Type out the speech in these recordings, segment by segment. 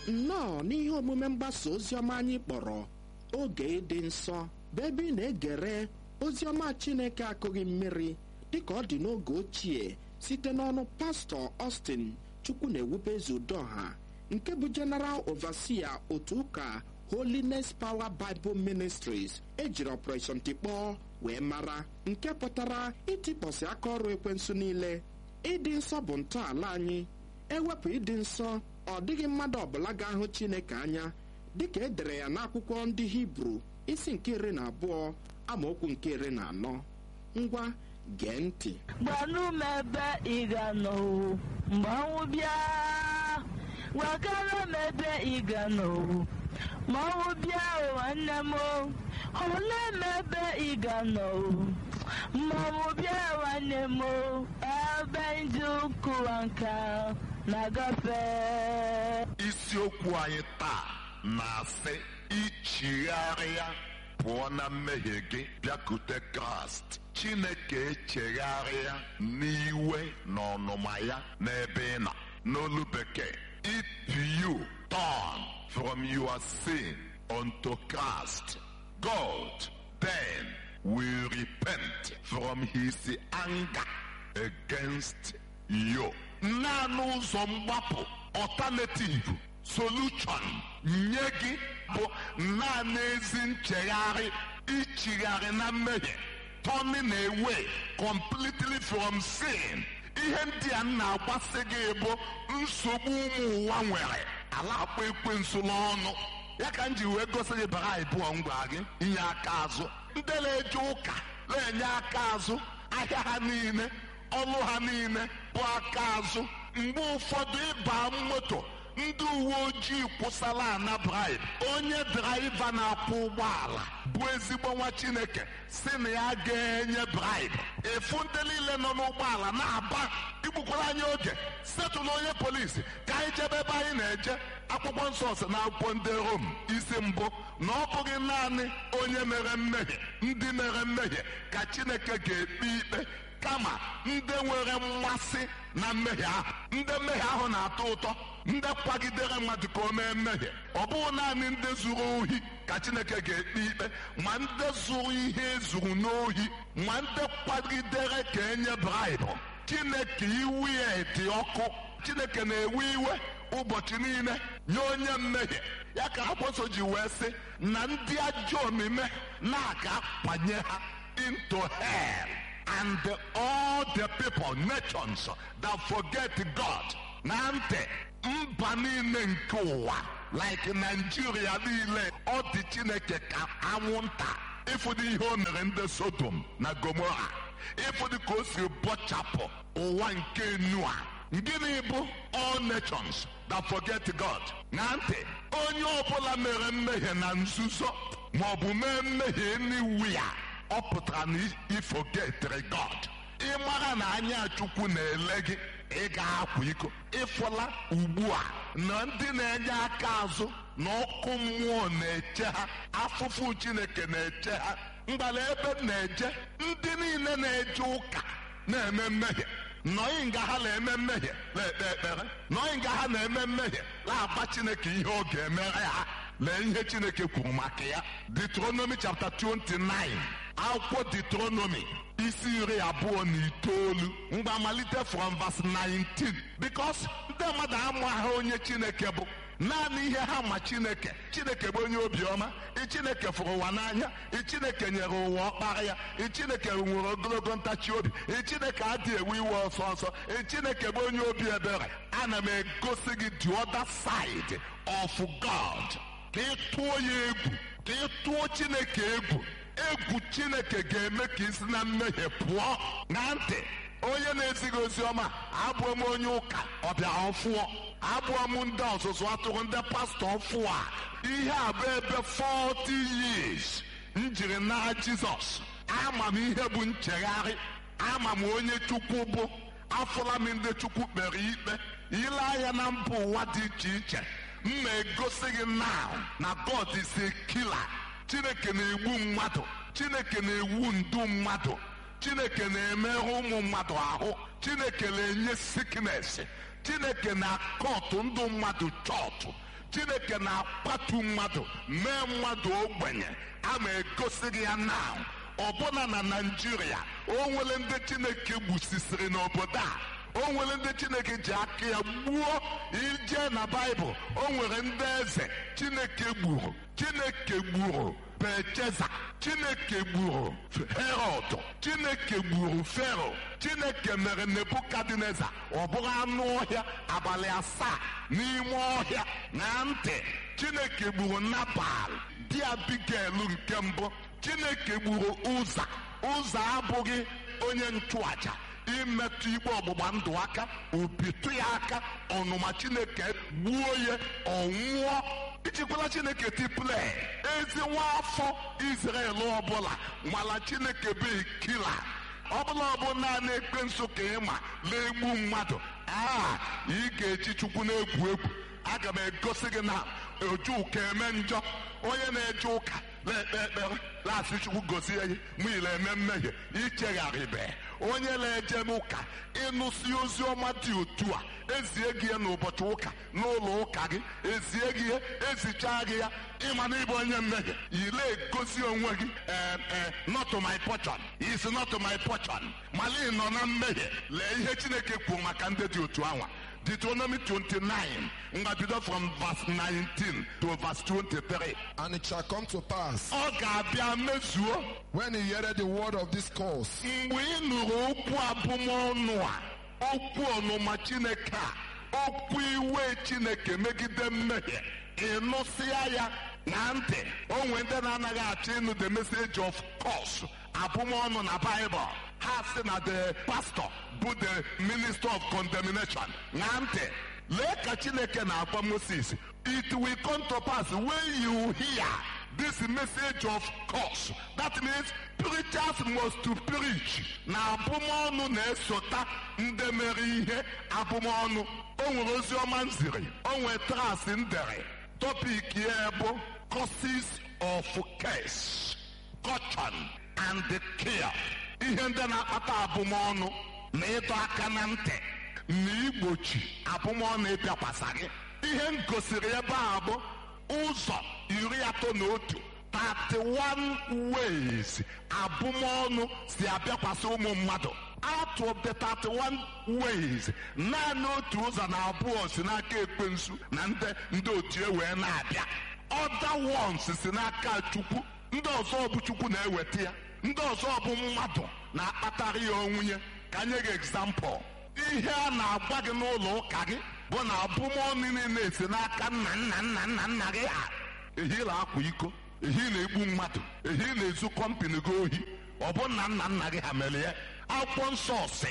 nnọọ n'ihe omume mgbasa oziọma anyị kpọrọ oge ịdị nsọ bụ ebe ị na-egere oziọma chineke akụghị mmiri dịka ọ dị n'oge ochie site n'ọnụ pastọ Austin chukwu na-ewube ezudoha nke bụ General Overseer otu ụka Holiness Power Bible Ministries ejiri Operation Tikpọọ wee mara nke pụtara ịtịkpọsị aka ọrụ ekwensu niile ịdị nsọ bụ ntọala anyị ewepụ ịdị nsọ ọ dịghị mmadụ ọbụla ga-ahụ Chineke anya dịka e dere ya n'akwụkwọ ndị Hibru isi nke iri na abụọ amaokwu nke iri na anọ ngwa gee ntị gbanụ m ebe ị ga-anọ mgbe ọnwụ bịa gwakara m ebe ị ga-anọ ma ọnwụ bịa nwanne m olee m ebe ị ga-anọ ma ọnwụ bịa nwanne m ebe ndị ụkụwa nka na-agafe isiokwu anyị taa na-asị ichigharịa pụọ na mmehie gị bịakute kraịst chineke echegharịa n'iwe na ọnụma ya n'ebe ị nọ n'olu bekee if you turn from your sin unto christ god then will repent from his anger against you naanị ụzọ mgbapụ alternative solution nye gị bụ naanị ezi nchegharị ichigharị na mmehie turning away completely from sin ihe ndị a na-agbasị gị bụ nsogbu ụmụ ụwa nwere ala akpa ekwensu n'ọnụ ya ka m ji wee gosi gị bara ịbụọ ngwa gị inye aka azụ ndị na-eje ụka na-enye aka azụ ahịa ha niile ọlụ ha niile bụ aka azụ mgbe ụfọdụ ịba moto ndị uwe ojii kwụsala ana bribe onye draiva na-akwụ ụgbọala bụ ezigbo nwa chineke si na ya ga-enye bribe efu ndị niile nọ n'ụgbọala na-aba igbukwara anyị oge setụlụ onye polisi ka anyị jebe ebe anyị na-eje akwụkwọ nsọ si na akwụkwọ ndị rom isi mbụ na ọ bụghị naanị onye mere mmehie ndị mere mmehie ka chineke ga-ekpe ikpe kama ndị nwere mmasị na mmehie ahụ ndị mmehie ahụ na-atọ ụtọ ndị kwagidere mmadụ ka o mee mmehie ọ bụghị naanị ndị zuru ohi ka chineke ga-ekpe ikpe ma ndị zuru ihe ezuru n'ohi ma ndị kwagidere ka enye braịbụ chineke iwu ya dị ọkụ chineke na-ewe iwe ụbọchị niile nye onye mmehie ya ka akwụsọ ji wee sị na ndị ajọ omume na-aga kwanye ha into hell and all the people nations that forget God na ntị mba niile nke ụwa like Nigeria niile ọ dị Chineke ka anwụnta ịfụdụ ihe o mere ndị Sodom na Gomora ịfụdụ ka o si bọchapụ ụwa nke Noa gịnị bụ all nations that forget God na ntị onye ọbụla mere mmehie na nzuzo maọbụ mee mmehie anywhere ọ pụtara na ifogetere God ị mara na anya Chukwu na-ele gị ị ga-akwa iko ịfụla ugbu a na ndị na-enye aka azụ na ọkụ mmụọ na-eche ha afụfụ Chineke na-eche ha mgbala ebe na-eje ndị niile na-eje ụka na-eme mmehie nọghị nga ha na-eme mmehie na-ekpe ekpere nọghị nga ha na-eme mmehie na-agba Chineke ihe ọ ga-emere ha lee ihe Chineke kwuru maka ya Deuteronomy chapter 29 akwụkwọ Deuteronomy isi iri abụọ na itoolu mgbe malite from verse 19 because ndị mmadụ amaghị onye Chineke bụ naanị ihe ha ma Chineke Chineke bụ onye obiọma Chineke fụrụ ụwa n'anya Chineke nyere ụwa ọkpara ya Chineke nwere ogologo ntachi obi Chineke adịghị ewe iwe ọsọ ọsọ Chineke bụ onye obi ebere ana m egosi gị the other side of God ka ị tụọ ya egwu ka ị tụọ Chineke egwu egwu Chineke ga-eme ka isi na mmehie pụọ na ntị onye na-ezighị ozi ọma abụọ m onye ụka ọbịa ọfụọ abụọ m ndị ọzụzụ atụrụ ndị pastọ ọfụọ a ihe a bụ ebe 40 years m jiri nara Jizọs ama m ihe bụ nchegharị ama m onye Chukwu bụ afụla m ndị Chukwu kpere ikpe ile anya na mba ụwa dị iche iche m na-egosi gị now na God is a killer Chineke na-egbu mmadụ Chineke na-ewu ndu mmadụ Chineke na-emerụ ụmụ mmadụ ahụ Chineke na-enye sickness Chineke na-akọtụ ndụ mmadụ chọọchụ chineke na-akwatu mmadụ mee mmadụ ogbenye a ma egosi gị ya na ọbụna na naijiria o nwere ndị chineke gbusisiri n'obodo a o nwere ndị chineke ji aka ya gbuo ije na baịbụl o nwere ndị eze chineke gburu chineke gburu becheza chineke gburu herod chineke gburu fero chineke mere nebukadneza ọ bụrụ anụ ọhịa abalị asaa n'ime ọhịa na ntị chineke gburu nabal di abigail nke mbụ chineke gburu ụza ụza abụghị onye nchụaja imetụ igbe ọgbụgba ndụ aka obitu ya aka ọnụma chineke gbuo ya ọnwụọ ijikwala chineke tipule ezi nwaafọ israel ọbụla mala chineke bụ kila ọbụla ọbụ naanị ekpensu ka ịma na-egbu mmadụ a ị ga-eji chukwu na-egwu egwu aga m egosi gị na oju ụka eme njọ onye na-eje ụka na-ekpe ekpere na-asị chukwu gozie ya mụile eme mmehie ichegharịbe onye na-eje n'ụka ịnụsi ozi ọma dị otu a ezie gị ya n'ụbọchị ụka n'ụlọ ụka gị ezie gị ya ezichaa gị ya ịma na ịbụ onye mmehie ile egosi onwe gị ee ee not my portion is not my portion mala ị nọ na mmehie lee ihe chineke kwuru maka ndị dị otu anwa Deuteronomy 29 ngwa bido from verse 19 to verse 23 And it shall come to pass, ọ ga-abịa mezuo when he heareth the word of this cause, mgbe ị nụrụ okwu abụmọnụ a okwu ọnụma chineke a okwu iwe chineke megide mmehie ịnụsịa ya na ntị onwe ndị na-anaghị achọ ịnụ the message of course abụmọnụ na Bible ha sị na the pastor bụ the minister of condemnation na ntị lee ka chineke na-agwa Moses it will come to pass when you hear this message of course that means preachers must to preach na abụmọnụ na-esota ndị mere ihe abụmọnụ o nwere ozi ọma nziri o nwere trasị ndere topic ya bụ causes of case caution and care ihe ndị na-akpata abụmọnụ na ịdọ aka na ntị na igbochi abụmọnụ ịbịakwasa gị ihe m gosiri ebe a bụ ụzọ iri atọ na otu 31 ways abụmọnụ si abịakwasị ụmụ mmadụ out of the 31 ways naanị otu ụzọ na abụọ si n'aka ekwensu na ndị ndị otu e wee na-abịa other ones si n'aka chukwu ndị ọzọ bụ chukwu na-eweta ya ndị ọzọ bụ mmadụ na-akpatara ya onwunye ka nye gị example ihe a na-agwa gị n'ụlọ ụka gị bụ na abụmọnụ niile esi n'aka nna nna nna nna nna gị ha ehi na-akwa iko ehi na-egbu mmadụ ehi na-ezu kọmpini gị ohi ọ bụ nna nna nna gị ha mere ya akwụkwọ nsọ si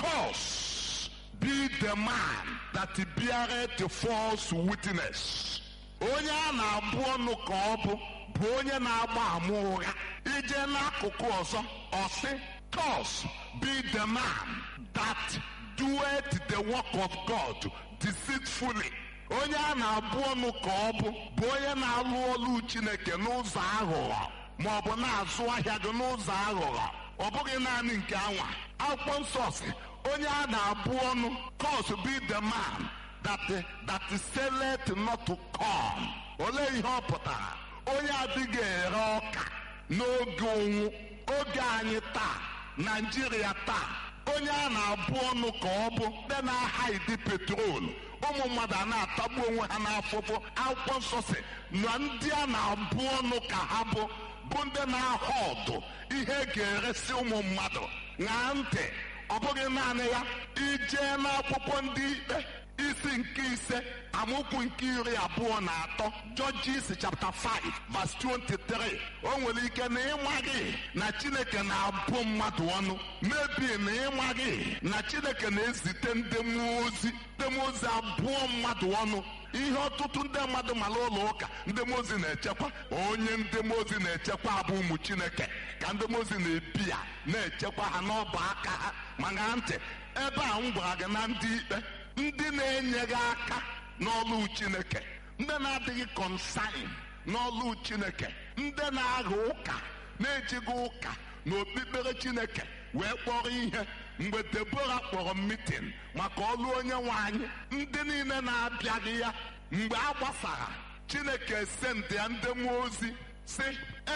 cause be the man that beareth the false witness onye a na-abụ ọnụ ka ọ bụ bụ onye na-agba ama ụgha ije n'akụkụ ọzọ ọsị cause be the man that doeth the work of God deceitfully onye a na-abụ ọnụ ka ọ bụ bụ onye na-alụ ọlụ Chineke n'ụzọ aghụghọ ma ọ bụ na-azụ ahịa gị n'ụzọ aghụghọ ọ bụghị naanị nke anwa akwụkwọ nsọ si onye a na-abụ ọnụ cause be the man that that selleth not to come olee ihe ọ pụtara onye adịghị ere ọka n'oge ụnwụ oge anyị taa naijiria taa onye a na-abụ ọnụ ka ọ bụ ndị na-ahaidi petrol ụmụ mmadụ a na-atagbu onwe ha n'afụfụ akwụkwọ nsọ si na ndị a na-abụ ọnụ ka ha bụ bụ ndị na-ahọ ọdụ ihe ga-eresi ụmụ mmadụ ṅaa ntị ọ bụghị naanị ya ijee n'akwụkwọ ndị ikpe isi nke ise amaokwu nke iri abụọ na atọ Judges chapter 5 verse 23 o nwere ike na ịmaghị na Chineke na-abụ mmadụ ọnụ mebi na ịmaghị na Chineke na-ezite ndị mmụọ ozi ndị mmụọ ozi abụọ mmadụ ọnụ ihe ọtụtụ ndị mmadụ mara ụlọ ụka ndị mmụọ ozi na-echekwa onye ndị mmụọ ozi na-echekwa abụ ụmụ Chineke ka ndị mmụọ ozi na-ebi ya na-echekwa ha n'ọba aka ha ma ṅaa ntị ebe a m gwara gị na ndị ikpe ndị na-enyeghị aka n'ọlụ Chineke ndị na-adịghị kọnsain n'ọlụ Chineke ndị na-agha ụka na-ejighị ụka na okpukpere Chineke wee kpọrọ ihe mgbe Debora kpọrọ mitin maka ọlụ onye nwe anyị ndị niile na-abịaghị ya mgbe a gbasara chineke sendị ya ndị mmụọ ozi si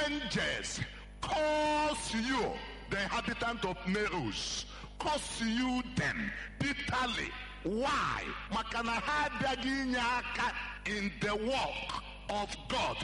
angels curse you the inhabitant of Neros curse you them bitterly why maka na ha abịaghị inye aka in the work of God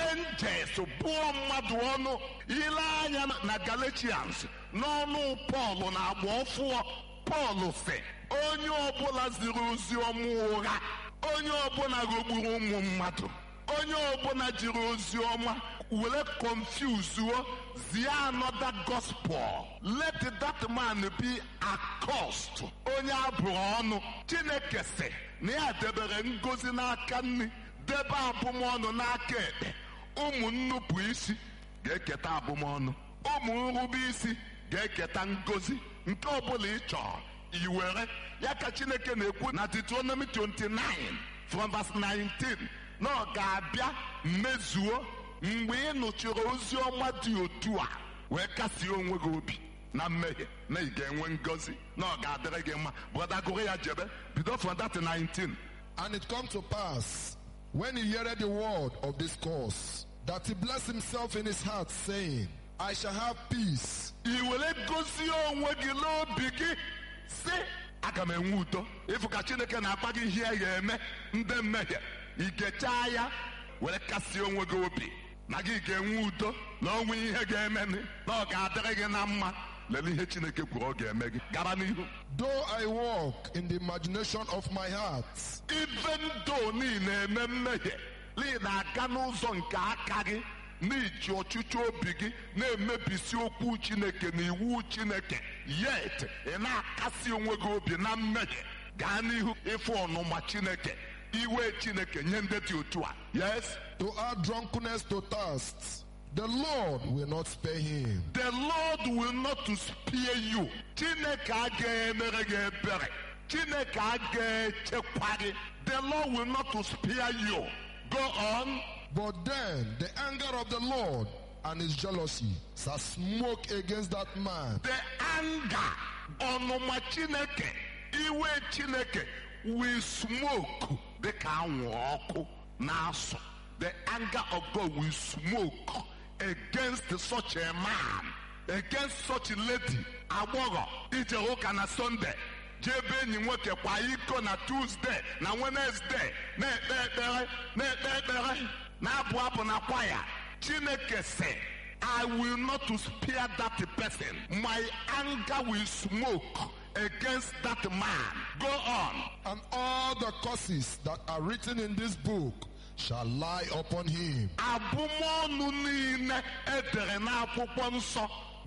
angels bụọ mmadụ ọnụ ile anya na Galatians n'ọnụ Pọl na agba ọfụọ Pọl sị onye ọbụla ziri ozi ọma ụgha onye ọbụla ghọgburu ụmụ mmadụ onye ọbụla jiri ozi ọma were confuzuo zie another gospel let that man be accursed onye abụrụ ọnụ chineke sị na ya debere ngozi n'aka nri debe abụmọnụ n'aka ekpe ụmụ nnupụ isi ga-eketa abụmọnụ ụmụ nrube isi ga-eketa ngozi nke ọbụla ị chọrọ iwere ya ka chineke na-ekwu na Deuteronomy 29 from verse 19 na ọ ga-abịa mmezuo mgbe ị nụchiri ozi ọma dị otu a wee kasie onwe gị obi na mmehie na ị ga-enwe ngọzi na ọ ga-adịrị gị mma brọda gụrụ ya jebe bido from that 19 And it come to pass, when he heareth the word of this course, that he blessed himself in his heart, saying, I shall have peace. i were gozie onwe gị n'obi gị si aga m enwe udo ịfụ ka chineke na-akpa gị ihe ya eme ndị mmehie ị ga-echaa ya were kasie onwe gị obi na gị ga-enwe udo na onwe ihe ga-eme na ọ ga-adịrị gị na mma lelee ihe chineke kwuru ọ ga-eme gị gara n'ihu Though I walk in the imagination of my heart, even though niile eme mmehie n'ihi na-aga n'ụzọ nke aka gị n'iji ọchịchị obi gị na-emebisi okwu chineke na iwu chineke yet ị na-akasi onwe gị obi na mmehie gaa n'ihu ịfụ ọnụma chineke iwe chineke nye ndị dị otu a yes to add drunkenness to thirst, the Lord will not spare him. the lord will not to spare you chineke agaghị emere gị ebere chineke agaghị echekwa gị the lord will not to spare you go on But then the anger of the Lord and his jealousy shall smoke against that man, the anger ọnụma chineke iwe chineke will smoke dịka anwụ ọkụ na-asụ the anger of God will smoke against such a man against such a lady agbọghọ ije ụka na Sunday jebe enyi nwoke kwa iko na Tuesday na Wednesday na-ekpe ekpere na-ekpe ekpere na-abụ abụ na kwaya chineke sị I will not to spare that person. My anger will smoke against that man. Go on. and all the curses that are written in this book shall lie upon him. Abụmọnụ niile edere n'akwụkwọ nsọ